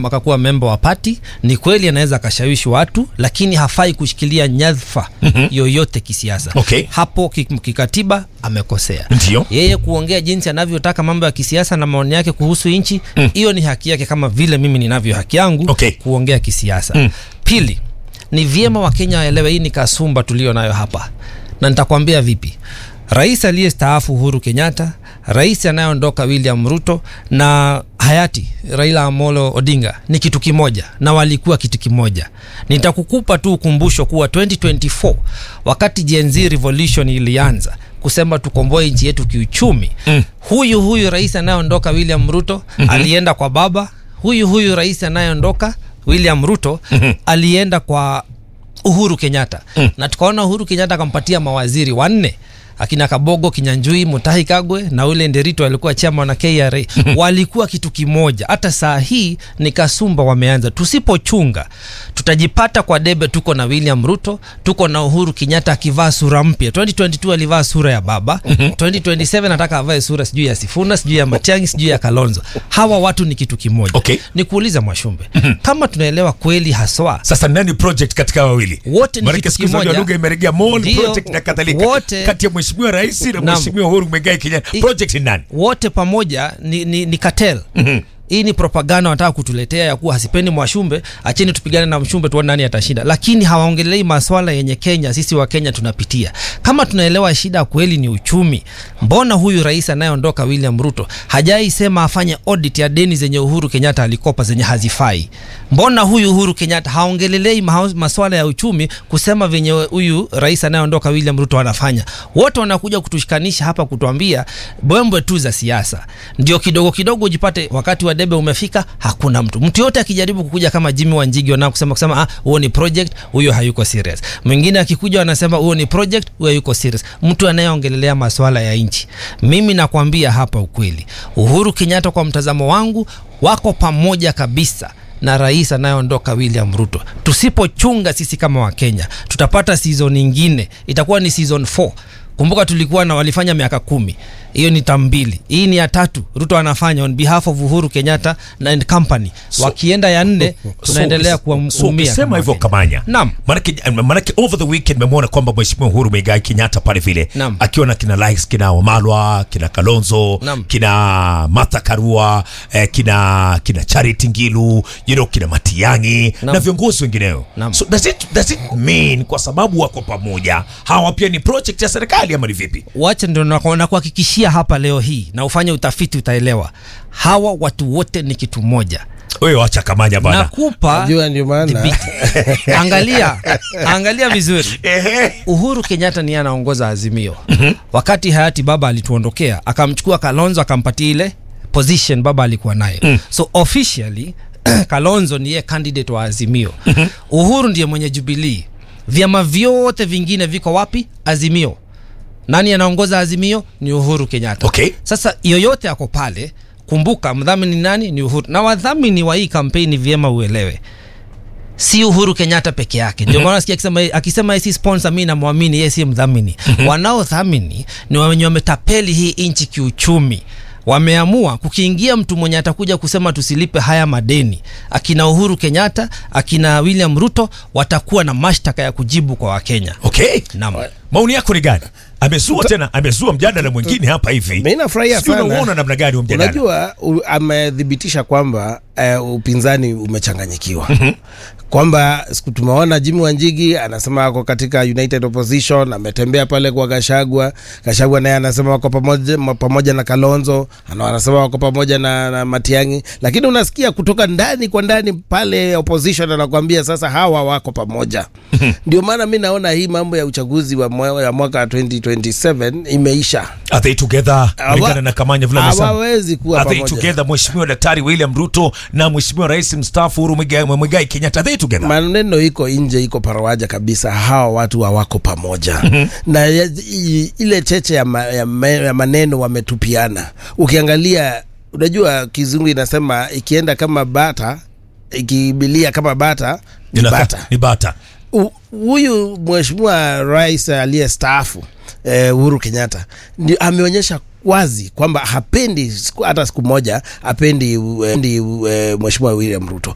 akakuwa memba wa pati. Ni kweli anaweza akashawishi watu, lakini hafai kushikilia nyadhifa yoyote kisiasa. Okay. Hapo ki- kikatiba amekosea. Ndio. Yeye kuongea jinsi anavyotaka mambo ya kisiasa na maoni yake kuhusu nchi, hiyo ni haki yake, kama vile mimi ninavyo haki yangu Okay. kuongea kisiasa. Pili, ni vyema Wakenya waelewe hii ni kasumba tulio nayo hapa, na nitakwambia vipi. Rais aliyestaafu Uhuru Kenyatta, rais anayeondoka William Ruto na hayati Raila Amolo Odinga ni kitu kimoja, na walikuwa kitu kimoja. Nitakukupa tu ukumbusho kuwa 2024 wakati Gen Z revolution ilianza kusema tukomboe nchi yetu kiuchumi, huyu huyu rais anayeondoka William Ruto alienda kwa baba, huyu huyu rais anayeondoka William Ruto alienda kwa Uhuru Kenyatta na tukaona Uhuru Kenyatta akampatia mawaziri wanne akina Kabogo, Kinyanjui, Mutahi Kagwe na ule Nderito alikuwa chama na KRA walikuwa kitu kimoja. Hata saa hii ni kasumba wameanza. Tusipochunga tutajipata kwa debe. Tuko na William Ruto, tuko na Uhuru Kenyatta akivaa sura mpya. 2022 alivaa sura ya baba, 2027 nataka avae sura sijui ya Sifuna, sijui ya Matiang'i, sijui ya Kalonzo. Hawa watu ni kitu kimoja. Okay. Ni kuuliza Mwashumbe, kama tunaelewa kweli haswa Sasa nani project katika wawili? Wote ni Maanake kitu siku hizi kimoja. lugha imeregea mall Ndio, project na kadhalika. wote- Kati ya mheshimiwa rais na Naam. mheshimiwa Uhuru Muigai Kenyatta. I- Project ni nani? wote pamoja ni, ni, ni cartel. Hii ni propaganda wanataka kutuletea ya kuwa hasipendi Mwashumbe, acheni tupigane na Mshumbe tuone nani atashinda, lakini hawaongelei maswala yenye Kenya sisi wa Kenya tunapitia. Kama tunaelewa shida kweli ni uchumi, mbona huyu rais anayeondoka William Ruto hajai sema afanye audit ya deni zenye Uhuru Kenyatta alikopa zenye hazifai? Mbona huyu Uhuru Kenyatta haongelelei maha- maswala ya uchumi kusema venye huyu rais anayeondoka William Ruto anafanya? Wote wanakuja kutushikanisha hapa kutuambia bwembwe tu za siasa, ndio kidogo kidogo ujipate wakati wa debe umefika, hakuna mtu mtu yote akijaribu kukuja kama Jimmy Wanjigi wanao kusema kusema ah, huo ni project, huyo hayuko serious. Mwingine akikuja wanasema huo ni project, huyo hayuko serious. Mtu anayeongelelea maswala ya nchi, mimi nakwambia hapa ukweli, Uhuru Kenyatta kwa mtazamo wangu wako pamoja kabisa na rais anayeondoka William Ruto. Tusipochunga sisi kama Wakenya, tutapata season nyingine, itakuwa ni season 4. Kumbuka tulikuwa na walifanya miaka kumi, hiyo ni tam mbili. Hii ni ya tatu Ruto anafanya on behalf of Uhuru Kenyatta na and company. Wakienda ya nne, tunaendelea So- kuumia. so ukisema kama hivyo Wakenya. Kamanya, Naam. manake, manake over the weekend memwona kwamba mheshimiwa Uhuru Muigai Kenyatta pale vile Naam. akiwa na kina likes kina Wamalwa kina Kalonzo Naam. kina Martha Karua eh, kina kina Charity Ngilu you know, kina Matiang'i Naam. na viongozi wengineo Naam. so does it, does it mean kwa sababu wako pamoja hawa pia ni project ya serikali ama ni vipi? wacha ndo naku- nakuhakikishia hapa leo hii na ufanye utafiti, utaelewa hawa watu wote ni kitu moja. Wewe acha Kamanya bana. Nakupa Najua ndio maana dhibiti. Angalia, angalia vizuri. Ehe. Uhuru Kenyatta niye anaongoza Azimio. Wakati hayati baba alituondokea, akamchukua Kalonzo akampatia ile position baba alikuwa nayo. So officially Kalonzo ndiye candidate wa Azimio. Uhuru ndiye mwenye Jubilee. Vyama vyote vingine viko wapi? Azimio. Nani anaongoza Azimio? Ni Uhuru Kenyatta. Okay. Sasa yoyote ako pale, kumbuka mdhamini nani? Ni Uhuru. Na wadhamini wa hii kampeni vyema uelewe si Uhuru Kenyatta peke yake. Ndio maana nasikia akisema akisema yeye si sponsor, mimi namwamini yeye si mdhamini. Wanaodhamini ni wenye wametapeli hii nchi kiuchumi. Wameamua kukiingia mtu mwenye atakuja kusema tusilipe haya madeni, akina Uhuru Kenyatta, akina William Ruto watakuwa na mashtaka ya kujibu kwa Wakenya. Okay. Naam. Maoni yako ni gani? Amezua tena, amezua mjadala mwingine hapa hivi. Mimi nafurahia Sijui sana. unauona namna gani huo mjadala? Unajua u, amethibitisha kwamba uh, upinzani umechanganyikiwa kwamba siku tumeona Jimmy Wanjigi anasema ako katika United Opposition, ametembea pale kwa Gashagwa. Gashagwa naye anasema wako pamoja, ma- pamoja na Kalonzo, ana- anasema wako pamoja na, na Matiang'i, lakini unasikia kutoka ndani kwa ndani pale opposition anakuambia sasa hawa wako pamoja. Ndio maana mi naona hii mambo ya uchaguzi wa mwa- ya mwaka 2027 imeisha. Are they together? Hawa- Kulingana na Kamanya vile amesema. hawawezi kuwa Are they pamoja. together Mheshimiwa Daktari William Ruto na Mheshimiwa Rais mstaafu Uhuru Muigai Muigai Kenyatta? Are they together? maneno iko nje, iko parawaja kabisa. Hawa watu hawako pamoja na ya- i- ile cheche ya, ma, ya, ma, ya maneno wametupiana. Ukiangalia, unajua kizungu inasema ikienda kama bata, ikibilia kama bata ni Inaka- bata. Ni bata. U- Huyu mheshimiwa rais aliyestaafu eh, Uhuru Kenyatta ndio ameonyesha wazi kwamba hapendi siku- hata siku moja hapendi eh, ndi, eh, mheshimiwa William Ruto